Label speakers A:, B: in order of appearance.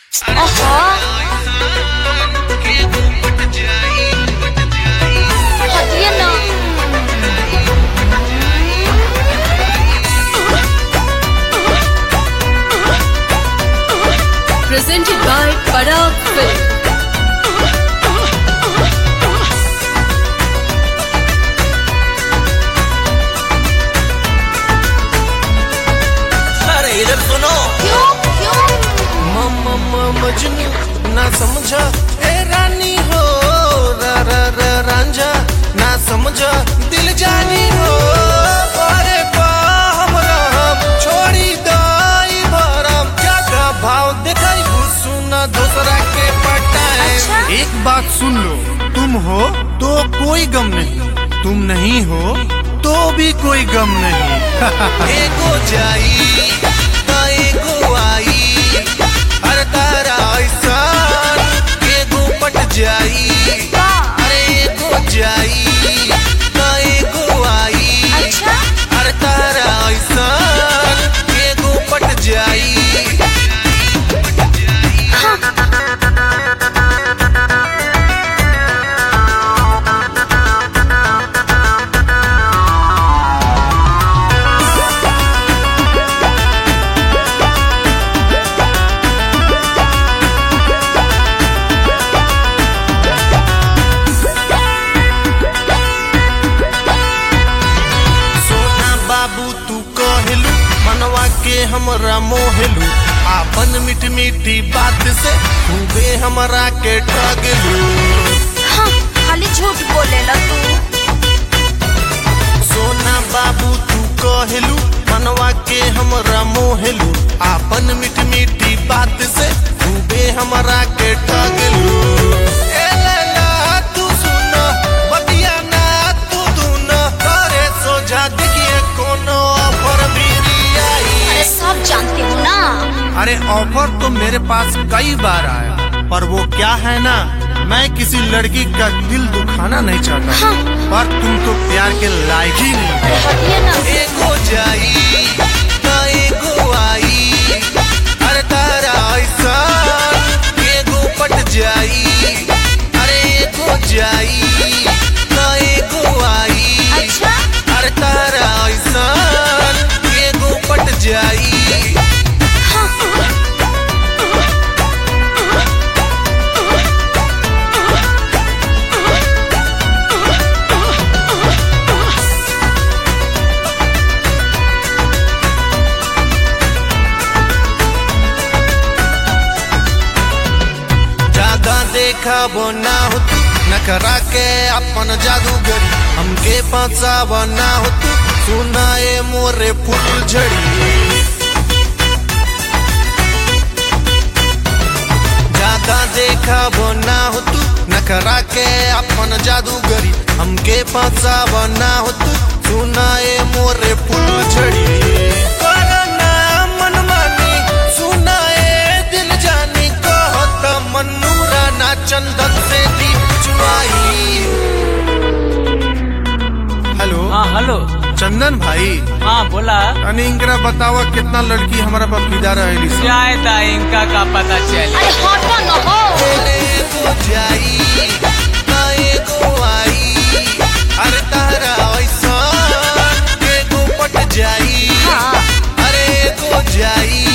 A: ओहो हटिए ना
B: presented by Parag Film.
C: अरे इधर सुनो
A: क्यों क्यों
C: मम मम मजनू ना समझा ए रानी हो रा रा रा रांझा ना समझा दिल जानी हो अरे बाम राम छोड़ी दाई भरम क्या भाव दिखाई सुना दूसरा के पटाए
A: अच्छा?
D: एक बात सुन लो तुम हो तो कोई गम नहीं तुम नहीं हो तो भी कोई गम नहीं
C: एगो जाई त एगो आई अरे तारा ऐसा एगो पट जाई
A: वाह
C: अरे एगो जाई त एगो आई
A: अच्छा
C: अरे तारा ऐसा एगो पट जाई सोना बाबू तू कहलू मनवा के हमरा मोहलू आपन मीठ मीठी बात से खूबे हमरा के ठगलू
A: हाँ खाली झूठ बोलेला तू
C: सोना बाबू तू कहलू मनवा के हमरा मोहलू आपन मीठ मीठी बात से खूबे हमरा के ठगलू ए लैला तू सुन बतिया ना तू धुन करे सोझा देखिए कोनो ऑफर भी आई
A: अरे सब जानते हो ना
D: अरे ऑफर तो मेरे पास कई बार आया पर वो क्या है ना मैं किसी लड़की का दिल दुखाना नहीं चाहता
A: हाँ।
D: पर तुम तो प्यार के लायक ही नहीं
A: अरे हटिए ना
C: एगो जाई त एगो आई अरे तारा ऐसा एगो पट जाई अरे एगो जाई त एगो आई
A: अच्छा
C: अरे तारा ऐसा एगो पट जाई ज्यादा देखा वो ना हो तू नखरा के अपन जादूगरी हमके फंसाव ना हो तू सुनाए मोरे फूल झड़ी ज्यादा देखा वो ना हो तू नखरा के अपन जादूगरी हमके फंसाव ना हो तू सुनाए मोरे फूल झड़ी करना मनमानी सुनाए दिल जानी कहत मनूरा ना चंदन से दीप चुआई
D: हेलो
E: हाँ हेलो
D: चंदन भाई
E: हाँ बोला
D: अने इनकरा बतावा कितना लड़की हमारा पर फिदा रहेली सब
E: जाए था इनका का पता चले
A: अरे हटो न हो
C: एगो जाई त एगो आई अरे तारा ऐसा एगो पट जाई
A: हाँ
C: अरे एगो जाई